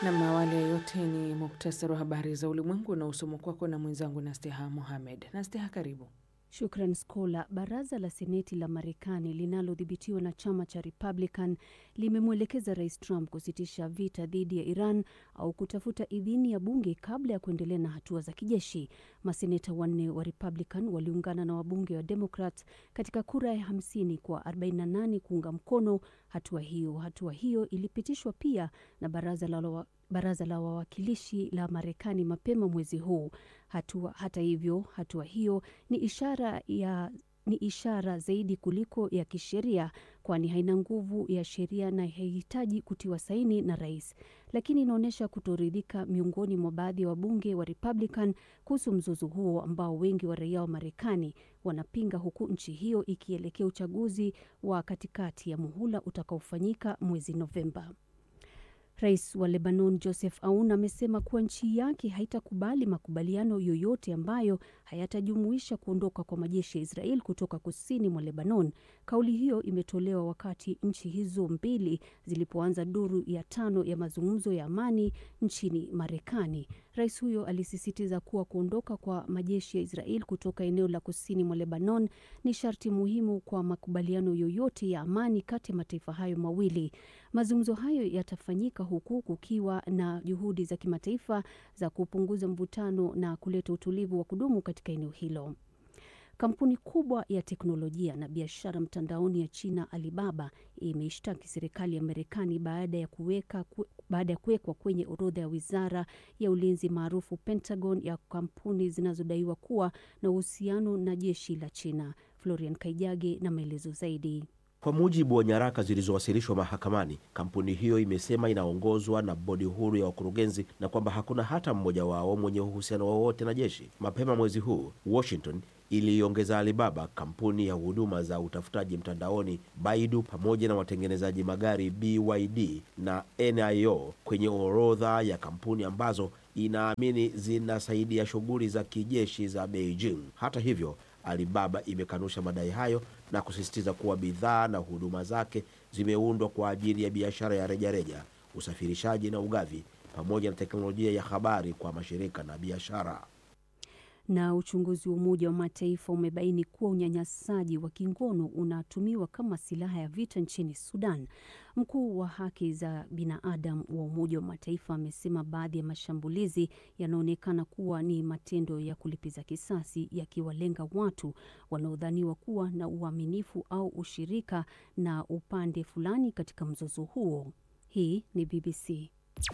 Nam, awali ya yote ni muktasari wa habari za ulimwengu na usomo kwako na mwenzangu Nasteha Mohamed. Nasteha, karibu. Shukran Skola. Baraza la Seneti la Marekani linalodhibitiwa na chama cha Republican limemwelekeza Rais Trump kusitisha vita dhidi ya Iran au kutafuta idhini ya bunge kabla ya kuendelea na hatua za kijeshi. Maseneta wanne wa Republican waliungana na wabunge wa Democrat katika kura ya 50 kwa 48 kuunga mkono hatua hiyo. Hatua hiyo ilipitishwa pia na baraza la baraza la wawakilishi la Marekani mapema mwezi huu. Hatua, hata hivyo, hatua hiyo ni ishara ya ni ishara zaidi kuliko ya kisheria, kwani haina nguvu ya sheria na haihitaji kutiwa saini na rais, lakini inaonyesha kutoridhika miongoni mwa baadhi ya wabunge wa Republican kuhusu mzozo huo ambao wengi wa raia wa Marekani wanapinga, huku nchi hiyo ikielekea uchaguzi wa katikati ya muhula utakaofanyika mwezi Novemba. Rais wa Lebanon Joseph Aoun amesema kuwa nchi yake haitakubali makubaliano yoyote ambayo hayatajumuisha kuondoka kwa majeshi ya Israel kutoka kusini mwa Lebanon. Kauli hiyo imetolewa wakati nchi hizo mbili zilipoanza duru ya tano ya mazungumzo ya amani nchini Marekani. Rais huyo alisisitiza kuwa kuondoka kwa majeshi ya Israel kutoka eneo la kusini mwa Lebanon ni sharti muhimu kwa makubaliano yoyote ya amani kati ya mataifa hayo mawili. Mazungumzo hayo yatafanyika huku kukiwa na juhudi za kimataifa za kupunguza mvutano na kuleta utulivu wa kudumu katika eneo hilo. Kampuni kubwa ya teknolojia na biashara mtandaoni ya China Alibaba imeishtaki serikali ya Marekani baada ya kuweka baada ya kuwekwa kwenye orodha ya wizara ya ulinzi maarufu Pentagon ya kampuni zinazodaiwa kuwa na uhusiano na jeshi la China. Florian Kaijage na maelezo zaidi. Kwa mujibu wa nyaraka zilizowasilishwa mahakamani, kampuni hiyo imesema inaongozwa na bodi huru ya wakurugenzi na kwamba hakuna hata mmoja wao mwenye uhusiano wowote na jeshi. Mapema mwezi huu, Washington iliongeza Alibaba, kampuni ya huduma za utafutaji mtandaoni Baidu, pamoja na watengenezaji magari BYD na NIO kwenye orodha ya kampuni ambazo inaamini zinasaidia shughuli za kijeshi za Beijing. Hata hivyo Alibaba imekanusha madai hayo na kusisitiza kuwa bidhaa na huduma zake zimeundwa kwa ajili ya biashara ya rejareja, usafirishaji na ugavi, pamoja na teknolojia ya habari kwa mashirika na biashara. Na uchunguzi wa Umoja wa Mataifa umebaini kuwa unyanyasaji wa kingono unatumiwa kama silaha ya vita nchini Sudan. Mkuu wa haki za binadamu wa Umoja wa Mataifa amesema baadhi ya mashambulizi yanaonekana kuwa ni matendo ya kulipiza kisasi yakiwalenga watu wanaodhaniwa kuwa na uaminifu au ushirika na upande fulani katika mzozo huo. Hii ni BBC.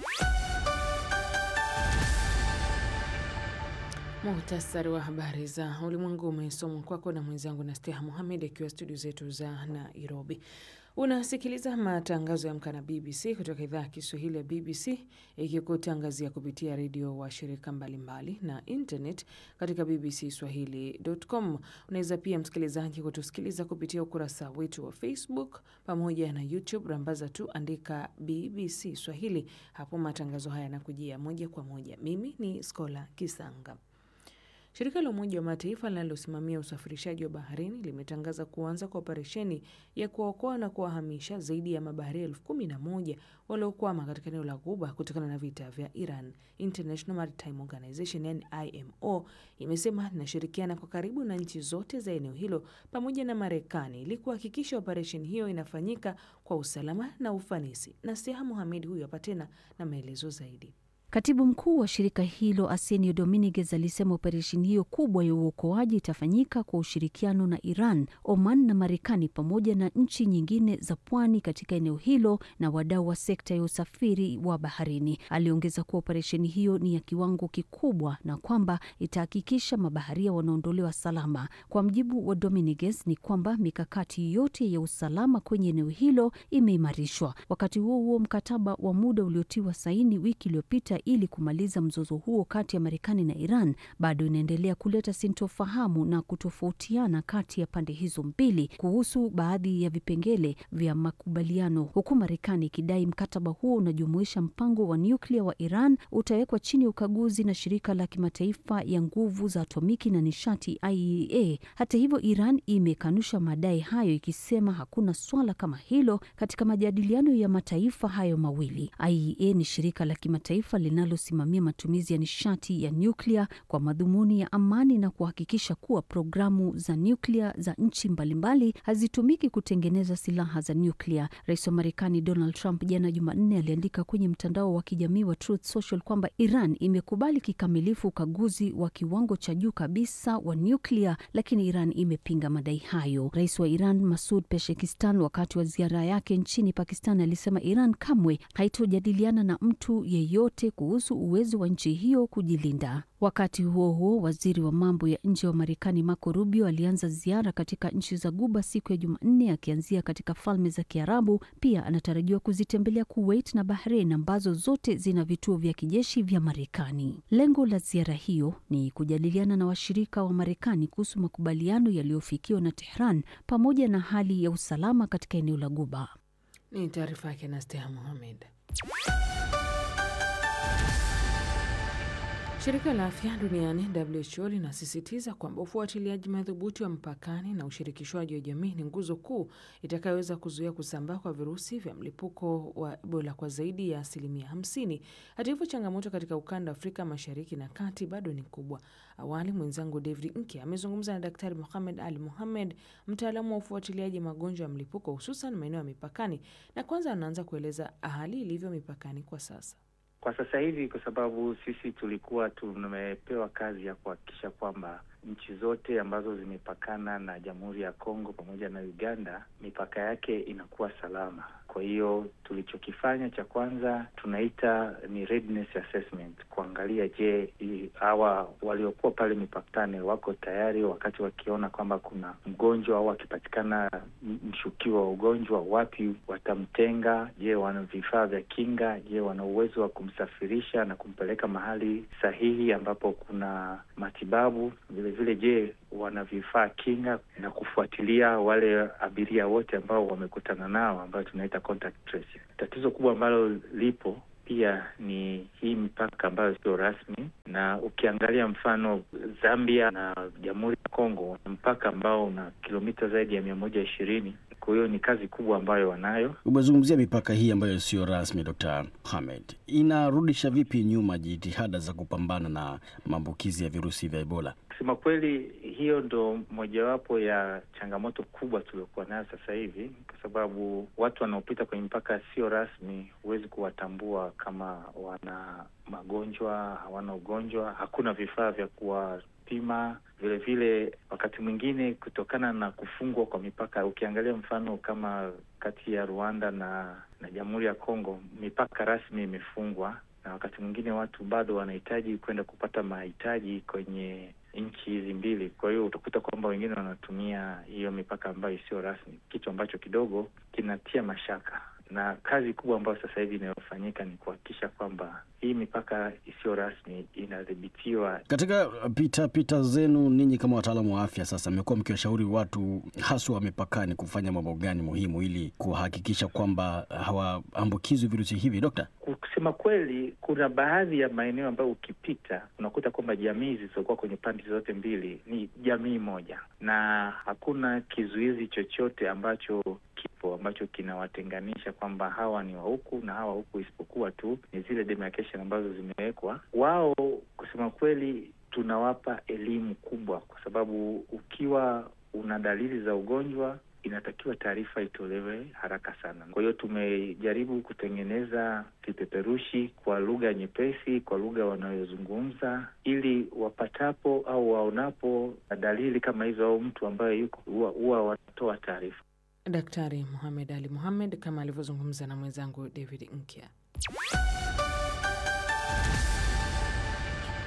Muhtasari wa habari za ulimwengu umesomwa kwako na mwenzangu Nasteha Muhamed akiwa studio zetu za Nairobi. Unasikiliza matangazo ya Amka na BBC kutoka idhaa ya Kiswahili ya BBC ikikutangazia kupitia redio wa shirika mbalimbali na internet katika bbcswahili.com. Unaweza pia msikilizaji kutusikiliza kupitia ukurasa wetu wa Facebook pamoja na YouTube, rambaza tu andika BBC Swahili. Hapo matangazo haya yanakujia moja kwa moja. Mimi ni Skola Kisanga. Shirika la Umoja wa Mataifa linalosimamia usafirishaji wa baharini limetangaza kuanza kwa operesheni ya kuwaokoa na kuwahamisha zaidi ya mabaharia elfu kumi na moja waliokwama katika eneo la Ghuba kutokana na vita vya Iran. International Maritime Organization yani IMO imesema inashirikiana kwa karibu na nchi zote za eneo hilo pamoja na Marekani ili kuhakikisha operesheni hiyo inafanyika kwa usalama na ufanisi. Na Siha Muhamed huyu hapa tena na maelezo zaidi. Katibu mkuu wa shirika hilo Arsenio Dominguez alisema operesheni hiyo kubwa ya uokoaji itafanyika kwa ushirikiano na Iran, Oman na Marekani pamoja na nchi nyingine za pwani katika eneo hilo na wadau wa sekta ya usafiri wa baharini. Aliongeza kuwa operesheni hiyo ni ya kiwango kikubwa na kwamba itahakikisha mabaharia wanaondolewa salama. Kwa mjibu wa Dominguez ni kwamba mikakati yote ya usalama kwenye eneo hilo imeimarishwa. Wakati huo huo, mkataba wa muda uliotiwa saini wiki iliyopita nyuklia ili kumaliza mzozo huo kati ya Marekani na Iran bado inaendelea kuleta sintofahamu na kutofautiana kati ya pande hizo mbili kuhusu baadhi ya vipengele vya makubaliano, huku Marekani ikidai mkataba huo unajumuisha mpango wa nyuklia wa Iran utawekwa chini ya ukaguzi na shirika la kimataifa ya nguvu za atomiki na nishati IAEA. Hata hivyo, Iran imekanusha madai hayo ikisema hakuna swala kama hilo katika majadiliano ya mataifa hayo mawili. IAEA ni shirika la kimataifa linalosimamia matumizi ya nishati ya nyuklia kwa madhumuni ya amani na kuhakikisha kuwa programu za nyuklia za nchi mbalimbali hazitumiki kutengeneza silaha za nyuklia. Rais wa Marekani Donald Trump jana Jumanne aliandika kwenye mtandao wa kijamii wa Truth Social kwamba Iran imekubali kikamilifu ukaguzi wa kiwango cha juu kabisa wa nyuklia, lakini Iran imepinga madai hayo. Rais wa Iran Masud Peshekistan, wakati wa ziara yake nchini Pakistan, alisema Iran kamwe haitojadiliana na mtu yeyote kuhusu uwezo wa nchi hiyo kujilinda. Wakati huo huo, waziri wa mambo ya nje wa Marekani Marco Rubio alianza ziara katika nchi za Guba siku ya Jumanne, akianzia katika Falme za Kiarabu. Pia anatarajiwa kuzitembelea Kuwait na Bahrain ambazo zote zina vituo vya kijeshi vya Marekani. Lengo la ziara hiyo ni kujadiliana na washirika wa Marekani kuhusu makubaliano yaliyofikiwa na Tehran pamoja na hali ya usalama katika eneo la Guba. Ni taarifa yake na Steha Mohamed. Shirika la Afya Duniani WHO linasisitiza kwamba ufuatiliaji madhubuti wa mpakani na ushirikishwaji wa jamii ni nguzo kuu itakayoweza kuzuia kusambaa kwa virusi vya mlipuko wa Ebola kwa zaidi ya asilimia hamsini. Hata hivyo, changamoto katika ukanda wa Afrika Mashariki na Kati bado ni kubwa. Awali mwenzangu David Nke amezungumza na Daktari Mohamed Ali Mohamed, mtaalamu wa ufuatiliaji magonjwa ya mlipuko hususan maeneo ya mipakani, na kwanza anaanza kueleza hali ilivyo mipakani kwa sasa. Kwa sasa hivi, kwa sababu sisi tulikuwa tumepewa kazi ya kuhakikisha kwamba nchi zote ambazo zimepakana na Jamhuri ya Kongo pamoja na Uganda, mipaka yake inakuwa salama. Kwa hiyo tulichokifanya cha kwanza tunaita ni readiness assessment, kuangalia je, hawa waliokuwa pale mipakani wako tayari, wakati wakiona kwamba kuna mgonjwa au wakipatikana mshukiwa wa ugonjwa, wapi watamtenga? Je, wana vifaa vya kinga? Je, wana uwezo wa kumsafirisha na kumpeleka mahali sahihi ambapo kuna matibabu? Vile vile, je, wana vifaa kinga na kufuatilia wale abiria wote ambao wamekutana nao ambao tunaita contact tracing. Tatizo kubwa ambalo lipo pia ni hii mipaka ambayo sio rasmi, na ukiangalia mfano Zambia na Jamhuri ya Kongo, mpaka ambao una kilomita zaidi ya mia moja ishirini. Kwa hiyo ni kazi kubwa ambayo wanayo. Umezungumzia mipaka hii ambayo sio rasmi, Dr. Mohamed, inarudisha vipi nyuma jitihada za kupambana na maambukizi ya virusi vya Ebola? Kusema kweli, hiyo ndo mojawapo ya changamoto kubwa tuliokuwa nayo sasa hivi, kwa sababu watu wanaopita kwenye mpaka sio rasmi, huwezi kuwatambua kama wana magonjwa, hawana ugonjwa, hakuna vifaa vya kuwapima. Vile vile, wakati mwingine kutokana na kufungwa kwa mipaka, ukiangalia mfano kama kati ya Rwanda na na Jamhuri ya Kongo, mipaka rasmi imefungwa, na wakati mwingine watu bado wanahitaji kwenda kupata mahitaji kwenye nchi hizi mbili. Kwa hiyo utakuta kwamba wengine wanatumia hiyo mipaka ambayo isiyo rasmi, kitu ambacho kidogo kinatia mashaka, na kazi kubwa ambayo sasa hivi inayofanyika ni kuhakikisha kwamba hii mipaka isiyo rasmi inadhibitiwa. Katika pita pita zenu ninyi kama wataalamu wa afya, sasa mmekuwa mkiwashauri watu haswa wa mipakani kufanya mambo gani muhimu ili kuhakikisha kwamba hawaambukizwi virusi hivi, Dokta? Kusema kweli, kuna baadhi ya maeneo ambayo ukipita unakuta kwamba jamii zilizokuwa kwenye pande zote mbili ni jamii moja, na hakuna kizuizi chochote ambacho kipo ambacho kinawatenganisha kwamba hawa ni wa huku na hawa huku, isipokuwa tu ni zile demarcation ambazo zimewekwa. Wao kusema kweli, tunawapa elimu kubwa, kwa sababu ukiwa una dalili za ugonjwa inatakiwa taarifa itolewe haraka sana. Kwa hiyo tumejaribu kutengeneza vipeperushi kwa lugha nyepesi, kwa lugha wanayozungumza, ili wapatapo au waonapo dalili kama hizo au mtu ambaye yuko huwa wanatoa taarifa. Daktari Mohamed Ali Mohamed kama alivyozungumza na mwenzangu David Nkya.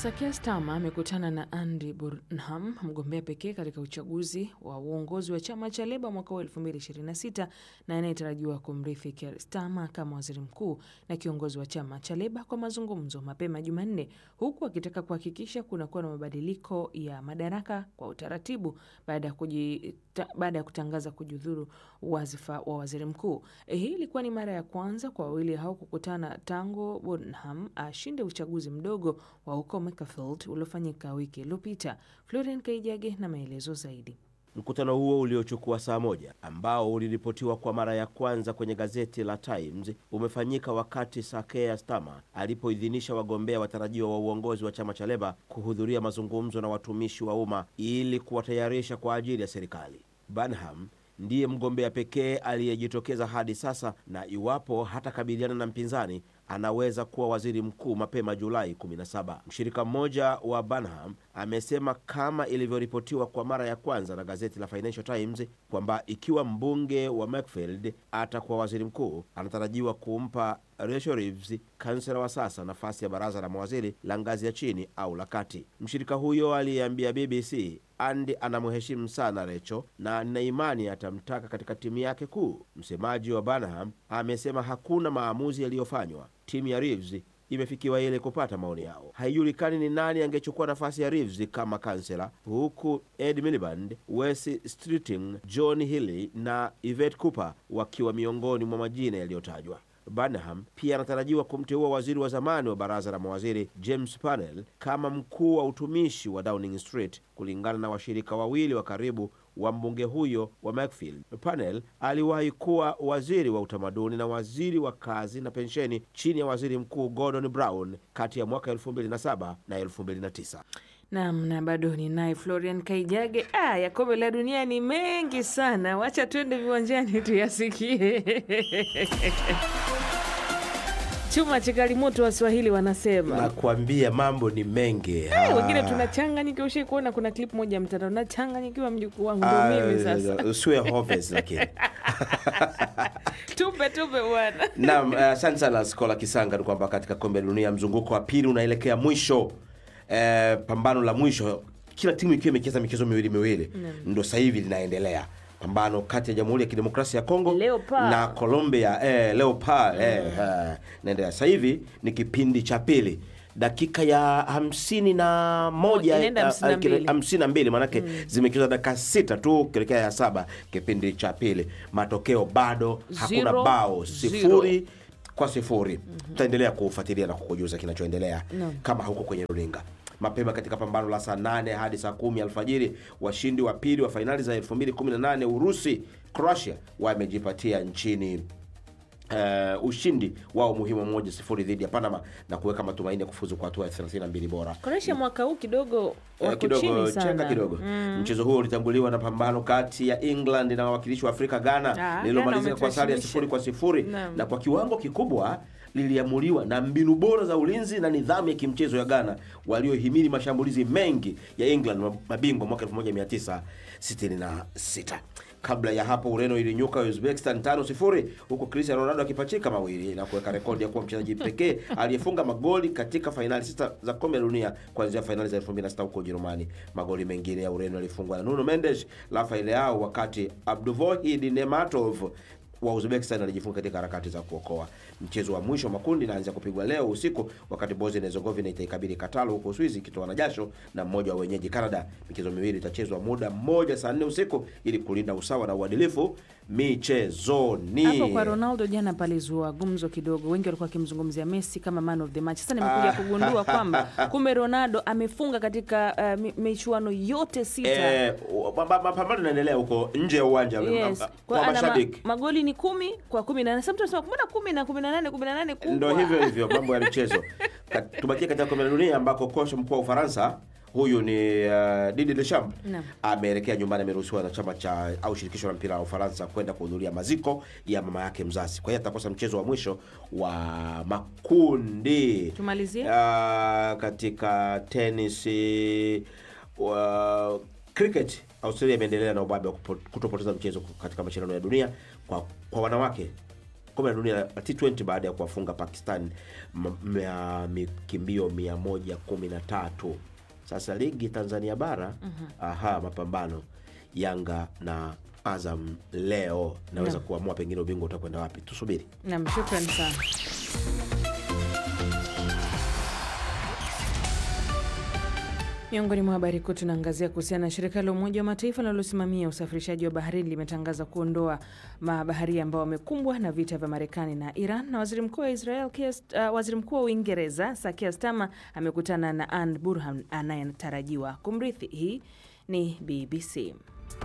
Sir Keir Starmer amekutana na Andy Burnham, mgombea pekee katika uchaguzi wa uongozi wa chama cha Leba mwaka wa 2026 na anayetarajiwa kumrithi Keir Starmer kama waziri mkuu na kiongozi wa chama cha Leba kwa mazungumzo mapema Jumanne, huku akitaka kuhakikisha kunakuwa na mabadiliko ya madaraka kwa utaratibu baada ya kuji baada ya kutangaza kujiudhuru wadhifa wa waziri mkuu. Hii ilikuwa ni mara ya kwanza kwa wawili hao kukutana tangu Burnham ashinde uchaguzi mdogo wa huko Macclesfield uliofanyika wiki iliyopita. Florian Kaijage na maelezo zaidi. Mkutano huo uliochukua saa moja ambao uliripotiwa kwa mara ya kwanza kwenye gazeti la Times umefanyika wakati Sir Keir Starmer alipoidhinisha wagombea watarajiwa wa uongozi wa chama cha Leba kuhudhuria mazungumzo na watumishi wa umma ili kuwatayarisha kwa ajili ya serikali. Burnham ndiye mgombea pekee aliyejitokeza hadi sasa, na iwapo hatakabiliana na mpinzani anaweza kuwa waziri mkuu mapema Julai 17. Mshirika mmoja wa Burnham amesema kama ilivyoripotiwa kwa mara ya kwanza na gazeti la Financial Times kwamba ikiwa mbunge wa Macclesfield atakuwa waziri mkuu, anatarajiwa kumpa Rachel Reeves, kansela wa sasa, nafasi ya baraza la mawaziri la ngazi ya chini au la kati. Mshirika huyo aliyeambia BBC Andy anamheshimu sana Recho na nina imani atamtaka katika timu yake kuu. Msemaji wa Burnham amesema hakuna maamuzi yaliyofanywa. Timu ya Reeves imefikiwa ili kupata maoni yao. Haijulikani ni nani angechukua nafasi ya Reeves kama kansela, huku Ed Miliband, Wes Streeting, John Healey na Yvette Cooper wakiwa miongoni mwa majina yaliyotajwa. Burnham pia anatarajiwa kumteua waziri wa zamani wa baraza la mawaziri James Panel kama mkuu wa utumishi wa Downing Street, kulingana na washirika wawili wa karibu wa mbunge huyo wa Macclesfield. Panel aliwahi kuwa waziri wa utamaduni na waziri wa kazi na pensheni chini ya waziri mkuu Gordon Brown kati ya mwaka 2007 na 2009. Naam, na bado ni naye Florian Kaijage. Ah, ya kombe la dunia ni mengi sana, wacha tuende viwanjani tuyasikie. Chuma chikali moto, Waswahili wanasema. Nakwambia mambo ni mengi. Eh, wengine tunachanganyikiwa. Ushai kuona kuna clip moja mtandao, nachanganyikiwa mjukuu wangu, ndo mimi sasa. Usiwe hopeless lakini Tupe tupe bwana. Naam, asante sana Skola Kisanga. Ni kwamba katika kombe la dunia mzunguko wa pili unaelekea mwisho, eh, pambano la mwisho, kila timu ikiwa imecheza michezo miwili miwili, ndo sasa hivi linaendelea pambano kati ya Jamhuri ya Kidemokrasia ya Kongo Leopard. na Colombia eh, Leopard eh, eh, naendelea sasa hivi ni kipindi cha pili dakika ya hamsini na moja Inaenda eh, hamsini na eh, kile- mbili. hamsini na mbili maanake zimecheza dakika sita tu kuelekea ya saba kipindi cha pili. Matokeo bado hakuna Zero, bao, zero. sifuri kwa sifuri. Tutaendelea kufuatilia na kukujuza kinachoendelea Naam. kama huko kwenye runinga. Mapema katika pambano la saa nane hadi saa kumi alfajiri, washindi wa pili wa fainali za 2018 Urusi Croatia wamejipatia nchini Uh, ushindi wao muhimu moja sifuri dhidi ya Panama na kuweka matumaini ya kufuzu kwa hatua ya 32 bora. Croatia mwaka huu kidogo Eh, wako kidogo chini sana. chenga kidogo. Mchezo huo ulitanguliwa na pambano kati ya England na wawakilishi wa Afrika Ghana Ah, lililomalizika Ghana kwa sare ya wametuheshimisha. sifuri kwa sifuri Naam. na kwa kiwango kikubwa liliamuliwa na mbinu bora za ulinzi na nidhamu ya kimchezo ya Ghana waliohimili mashambulizi mengi ya England mabingwa mwaka 1966. Kabla ya hapo Ureno ilinyuka Uzbekistan 5-0 huku Cristiano Ronaldo akipachika mawili na kuweka rekodi ya kuwa mchezaji pekee aliyefunga magoli katika fainali sita za kombe la dunia kuanzia fainali za 2006 huko Ujerumani. Magoli mengine ya Ureno yalifungwa na Nuno Mendes, Rafael Leao, wakati Abduvohid Nematov wa Uzbekistan alijifunga katika harakati za kuokoa. Mchezo wa mwisho wa makundi inaanza kupigwa leo usiku, wakati Bosnia na Herzegovina itaikabili Katalo huko Uswizi ikitoa na jasho na mmoja wa wenyeji Canada. Michezo miwili itachezwa muda mmoja saa nne usiku ili kulinda usawa na uadilifu michezoni. Hapo kwa Ronaldo jana palizua gumzo kidogo, wengi walikuwa wakimzungumzia Messi kama man of the match. Sasa nimekuja kugundua kwamba kumbe Ronaldo amefunga katika uh, mi- michuano yote sita. Eh, ma- ma- mapambano yanaendelea huko nje ya uwanja Yes. kwa Kwa ana ma, mashabiki. magoli ni kumi kwa kumi na nane. Sasa mtu anasema mbona kumi na kumi na nane kumi na nane kubwa? Ndo hivyo hivyo mambo ya michezo. Ka- Tubakie katika kombe la dunia ambako kocha mkuu wa Ufaransa huyu ni uh, Didier Deschamps Naam. ameelekea nyumbani, ameruhusiwa na chama cha au shirikisho la mpira wa Ufaransa kwenda kuhudhuria maziko ya mama yake mzazi. Kwa hiyo atakosa mchezo wa mwisho wa makundi. Tumalizie. Uh, katika tenisi wa cricket Australia imeendelea na ubabe wa kupo- kutopoteza mchezo katika mashindano ya dunia kwa, kwa wanawake kombe la dunia la T20 baada ya kuwafunga Pakistan m- ya mikimbio 113. Sasa ligi Tanzania bara aha, mapambano Yanga na Azam leo naweza Naam. kuamua pengine ubingwa utakwenda wapi. Tusubiri. Nam, shukran sana. Miongoni mwa habari kuu tunaangazia kuhusiana na shirika la Umoja wa Mataifa linalosimamia usafirishaji wa baharini limetangaza kuondoa mabaharia ambao wamekumbwa na vita vya Marekani na Iran, na waziri mkuu wa Israel Keir- uh, waziri mkuu wa Uingereza Sir Keir Starmer amekutana na Anne Burhan anayetarajiwa kumrithi. Hii ni BBC.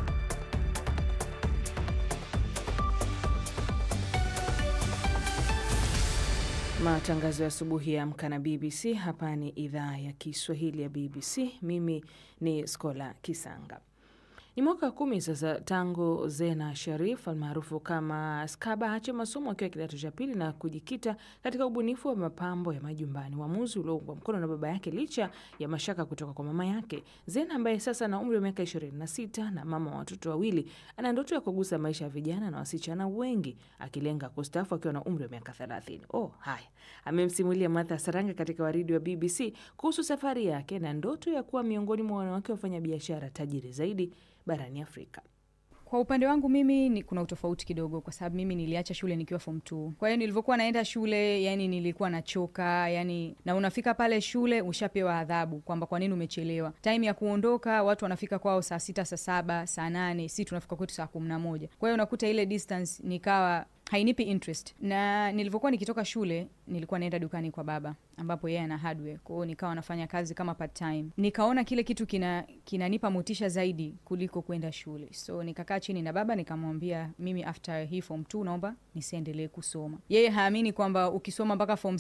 Matangazo ya asubuhi ya Amka na BBC. Hapa ni idhaa ya Kiswahili ya BBC. Mimi ni Skola Kisanga. Ni mwaka wa kumi sasa tangu Zena Sharif almaarufu kama Skaba aache masomo akiwa kidato cha pili na kujikita katika ubunifu wa mapambo ya majumbani, uamuzi ulioungwa mkono na baba yake licha ya mashaka kutoka kwa mama yake. Zena ambaye sasa ana umri wa miaka 26 na mama wa watoto wawili, ana ndoto ya kugusa maisha ya vijana na wasichana wengi, akilenga kustaafu akiwa na umri wa miaka 30. Oh, haya amemsimulia Martha Saranga katika waridi wa BBC kuhusu safari yake na ndoto ya kuwa miongoni mwa wanawake wafanya biashara tajiri zaidi barani Afrika. Kwa upande wangu mimi ni kuna utofauti kidogo, kwa sababu mimi niliacha shule nikiwa form 2. Kwa hiyo nilivyokuwa naenda shule, yani nilikuwa nachoka, yani na unafika pale shule ushapewa adhabu kwamba kwa nini umechelewa. Time ya kuondoka watu wanafika kwao saa sita, saa saba, saa nane, si tunafika kwetu saa kumi na moja. Kwa hiyo unakuta ile distance nikawa hainipi interest na nilivyokuwa nikitoka shule nilikuwa naenda dukani kwa baba ambapo yeye ana hardware kwa hiyo nikawa nafanya kazi kama part time nikaona kile kitu kina kinanipa motisha zaidi kuliko kwenda shule so nikakaa chini na baba nikamwambia mimi after hii form 2 naomba nisiendelee kusoma yeye haamini kwamba ukisoma mpaka form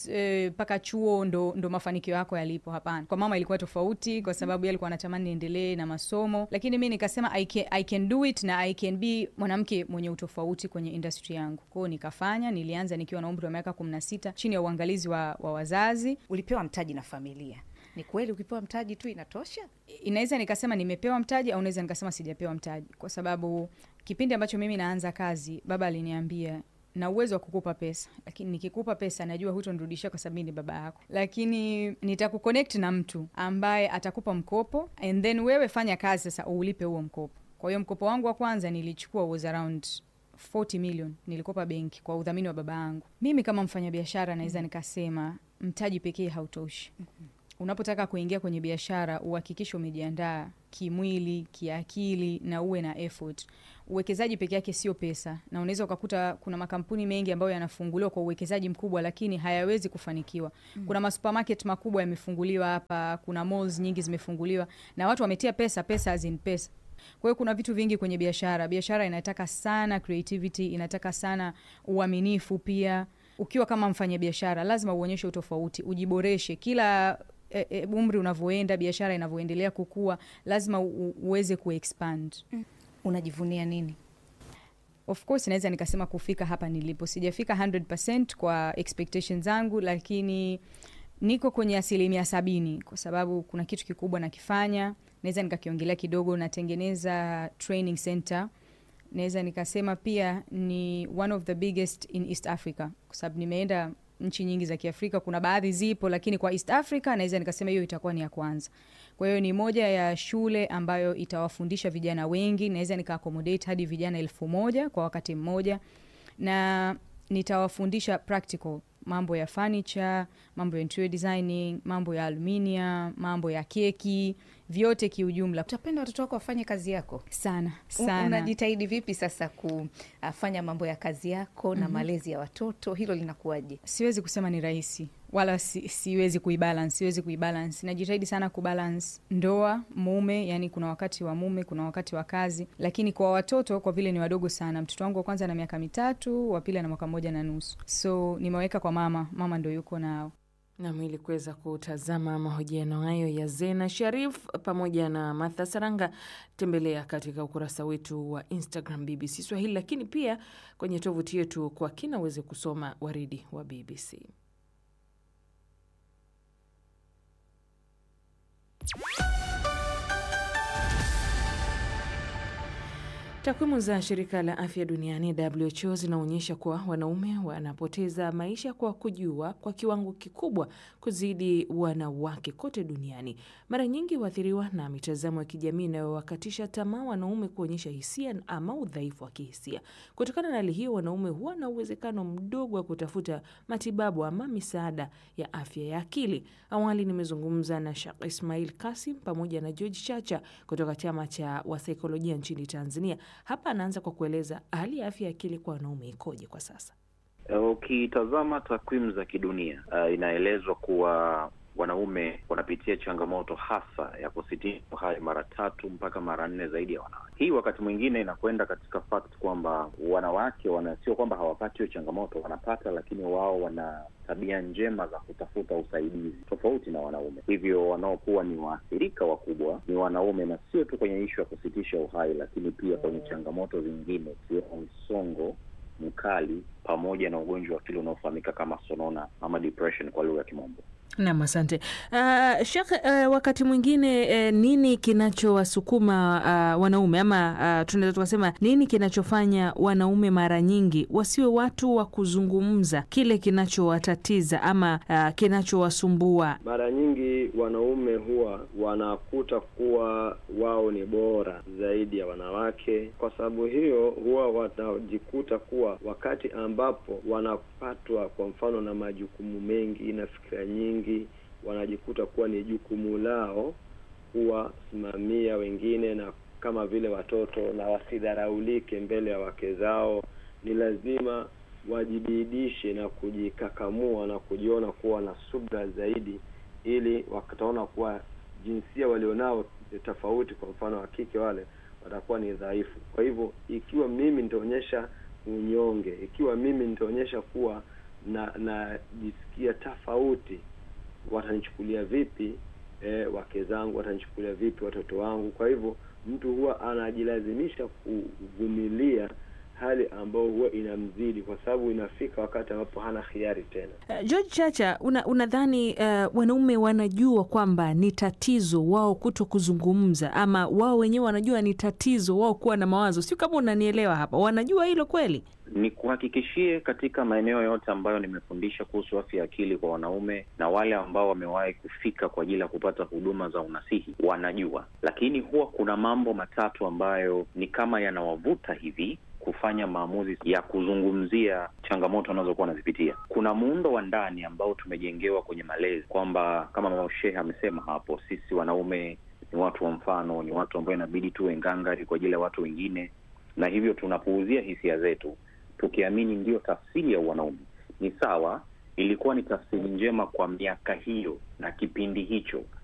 6 mpaka chuo ndo, ndo mafanikio yako yalipo hapana kwa mama ilikuwa tofauti kwa sababu yeye alikuwa anatamani niendelee na masomo lakini mi nikasema I can, I can do it na I can be mwanamke mwenye utofauti kwenye industry yangu kwao nikafanya nilianza nikiwa na umri wa miaka kumi na sita chini ya uangalizi wa, wa wazazi ulipewa mtaji na familia ni kweli ukipewa mtaji tu inatosha inaweza nikasema nimepewa mtaji au naweza nikasema sijapewa mtaji kwa sababu kipindi ambacho mimi naanza kazi baba aliniambia na uwezo wa kukupa pesa lakini nikikupa pesa najua hutonirudishia kwa sababu mimi ni baba yako lakini nitakuconnect na mtu ambaye atakupa mkopo and then wewe fanya kazi sasa uulipe huo mkopo kwa hiyo mkopo wangu wa kwanza nilichukua was around 40 million nilikopa benki kwa udhamini wa baba yangu mimi kama mfanyabiashara naweza nikasema mtaji pekee hautoshi unapotaka kuingia kwenye biashara uhakikishe umejiandaa kimwili kiakili na uwe na effort uwekezaji peke yake sio pesa na unaweza ukakuta kuna makampuni mengi ambayo yanafunguliwa kwa uwekezaji mkubwa lakini hayawezi kufanikiwa mm. kuna masupermarket makubwa yamefunguliwa hapa kuna malls nyingi zimefunguliwa na watu wametia pesa pesa as in pesa kwa hiyo kuna vitu vingi kwenye biashara biashara inataka sana creativity inataka sana uaminifu pia ukiwa kama mfanyabiashara lazima uonyeshe utofauti ujiboreshe kila e, e, umri unavyoenda biashara inavyoendelea kukua lazima u, uweze kuexpand unajivunia nini of course naweza nikasema kufika hapa nilipo sijafika 100 kwa expectations zangu lakini niko kwenye asilimia sabini kwa sababu kuna kitu kikubwa nakifanya naweza nikakiongelea kidogo natengeneza training center naweza nikasema pia ni one of the biggest in east africa kwa sababu nimeenda nchi nyingi za kiafrika kuna baadhi zipo lakini kwa east africa naweza nikasema hiyo itakuwa ni ya kwanza kwa hiyo ni moja ya shule ambayo itawafundisha vijana wengi naweza nika accommodate hadi vijana elfu moja kwa wakati mmoja na nitawafundisha practical mambo ya furniture mambo ya interior designing mambo ya aluminium mambo ya keki vyote kiujumla utapenda watoto wako wafanye kazi yako sana U- sana unajitahidi vipi sasa kufanya mambo ya kazi yako na mm-hmm. malezi ya watoto hilo linakuwaje siwezi kusema ni rahisi wala si, siwezi kuibalance siwezi kuibalance najitahidi sana kubalance ndoa mume yani kuna wakati wa mume kuna wakati wa kazi lakini kwa watoto kwa vile ni wadogo sana mtoto wangu wa kwanza na miaka mitatu wa pili ana mwaka moja na nusu so nimeweka kwa mama mama ndo yuko nao Nam, ili kuweza kutazama mahojiano hayo ya Zena Sharif pamoja na Martha Saranga, tembelea katika ukurasa wetu wa Instagram BBC Swahili, lakini pia kwenye tovuti yetu kwa kina uweze kusoma waridi wa BBC. Takwimu za shirika la afya duniani WHO zinaonyesha kuwa wanaume wanapoteza maisha kwa kujua kwa kiwango kikubwa kuzidi wanawake kote duniani. Mara nyingi huathiriwa na mitazamo ya kijamii inayowakatisha tamaa wanaume kuonyesha hisia ama udhaifu wa kihisia. Kutokana na hali hiyo, wanaume huwa na uwezekano mdogo wa kutafuta matibabu ama misaada ya afya ya akili. Awali nimezungumza na Sheikh Ismail Kasim pamoja na George Chacha kutoka chama cha wasaikolojia nchini Tanzania. Hapa anaanza kwa kueleza hali ya afya ya akili kwa wanaume ikoje kwa sasa. Ukitazama takwimu za kidunia uh, inaelezwa kuwa wanaume wanapitia changamoto hasa ya kusitisha uhai mara tatu mpaka mara nne zaidi ya wanawake. Hii wakati mwingine inakwenda katika fact kwamba wanawake wana, sio kwamba hawapati hiyo changamoto, wanapata, lakini wao wana tabia njema za kutafuta usaidizi tofauti na wanaume. Hivyo wanaokuwa ni waathirika wakubwa ni wanaume, na sio tu kwenye ishu ya kusitisha uhai, lakini pia kwenye changamoto zingine ikiwemo msongo mkali pamoja na ugonjwa wa akili unaofahamika kama sonona ama depression kwa lugha ya Kimombo. Nam, asante uh, Sheikh. Uh, wakati mwingine uh, nini kinachowasukuma uh, wanaume ama uh, tunaweza tukasema nini kinachofanya wanaume mara nyingi wasiwe watu wa kuzungumza kile kinachowatatiza ama uh, kinachowasumbua? Mara nyingi wanaume huwa wanakuta kuwa wao ni bora zaidi ya wanawake. Kwa sababu hiyo, huwa wanajikuta kuwa wakati ambapo wanapatwa kwa mfano na majukumu mengi na fikira nyingi wanajikuta kuwa ni jukumu lao kuwasimamia wengine na kama vile watoto, na wasidharaulike mbele ya wake zao. Ni lazima wajibidishe na kujikakamua na kujiona kuwa na subra zaidi, ili wataona kuwa jinsia walionao tofauti, kwa mfano wa kike, wale watakuwa ni dhaifu. Kwa hivyo, ikiwa mimi nitaonyesha unyonge, ikiwa mimi nitaonyesha kuwa na najisikia tofauti watanichukulia vipi? E, wake zangu watanichukulia vipi? Watoto wangu? Kwa hivyo mtu huwa anajilazimisha kuvumilia hali ambayo huwa inamzidi, kwa sababu inafika wakati ambapo hana hiari tena. Uh, George Chacha, unadhani una uh, wanaume wanajua kwamba ni tatizo wao kuto kuzungumza, ama wao wenyewe wanajua ni tatizo wao kuwa na mawazo? Sio kama unanielewa hapa, wanajua hilo kweli? Ni kuhakikishie katika maeneo yote ambayo nimefundisha kuhusu afya ya akili kwa wanaume na wale ambao wamewahi kufika kwa ajili ya kupata huduma za unasihi wanajua, lakini huwa kuna mambo matatu ambayo ni kama yanawavuta hivi kufanya maamuzi ya kuzungumzia changamoto wanazokuwa wanazipitia. Kuna muundo wa ndani ambao tumejengewa kwenye malezi kwamba kama mama Shehe amesema hapo, sisi wanaume ni watu wa mfano, ni watu ambao inabidi tuwe ngangari kwa ajili ya watu wengine, na hivyo tunapuuzia hisia zetu tukiamini ndiyo tafsiri ya wanaume. Ni sawa, ilikuwa ni tafsiri njema kwa miaka hiyo na kipindi hicho,